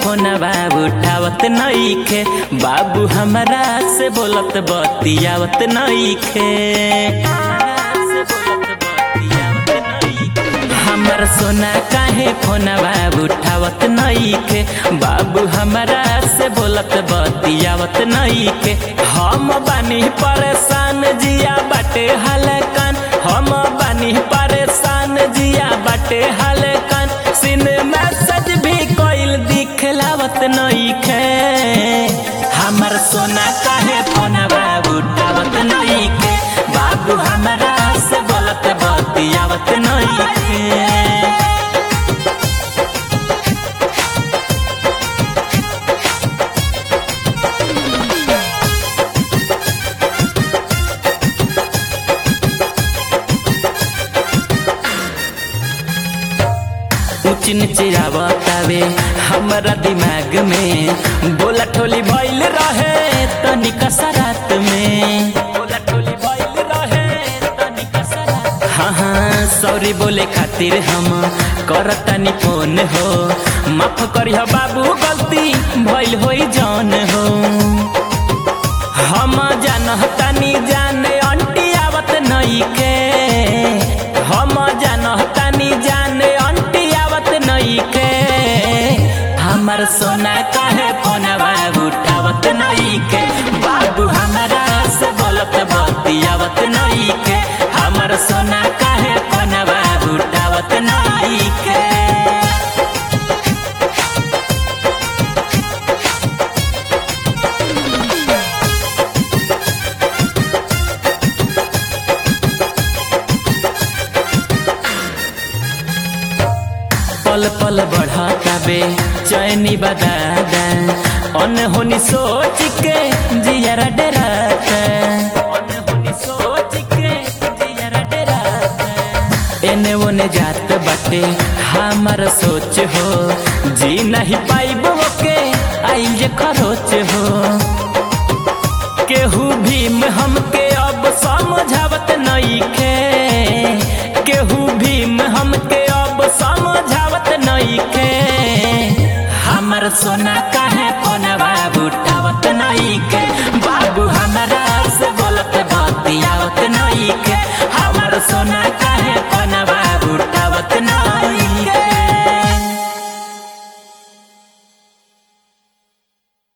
फोनवा उठावत नईखे बाबू हमरा से बोलत बतियावत नईखे हमर सोना काहे फोनवा उठावत नईखे बाबू हमरा से बोलत बतियावत नईखे हम बानी परेशान जिया बाटे हलकन हम बानी परेशान जिया बाटे हलकन सिन मैसेज भी कोइल दिखलावत नईखे हमर सोना काहे फोनवा उठावत नईखे बाबू हमरा से बोलत बतियावत नईखे ऊंच नीचे आवतावे हमरा दिमाग में बोला ठोली भइल रहे तनिका सरात में बोला ठोली भइल रहे तनिका सरात हाँ हाँ सॉरी बोले खातिर हम करतानी फोन हो माफ करिह बाबू गलती भइल होई जान हो हम जानतानी जाने अंटी आवत नईखे हम जानतानी जाने अंटी आवत नईखे हमर सोना काहे फोनवा उठावत नईखे बाबू हमरा से बोलत बतियावत नईखे हमर सोना काहे फोनवा उठावत नईखे पल पल बढ़ाताबे चैनी बदादा अनहोनी सोच के जियरा डराता अनहोनी सोच के जियरा डराता एने ओने जात बाटे हमार सोच हो जी नहीं पाइबो के आइल जे खरोच हो केहू भीम हमके अब समझावत नईखे केहू भीम हमके अब समझावत नईखे हमर सोना काहे फोनवा उठावत नईखे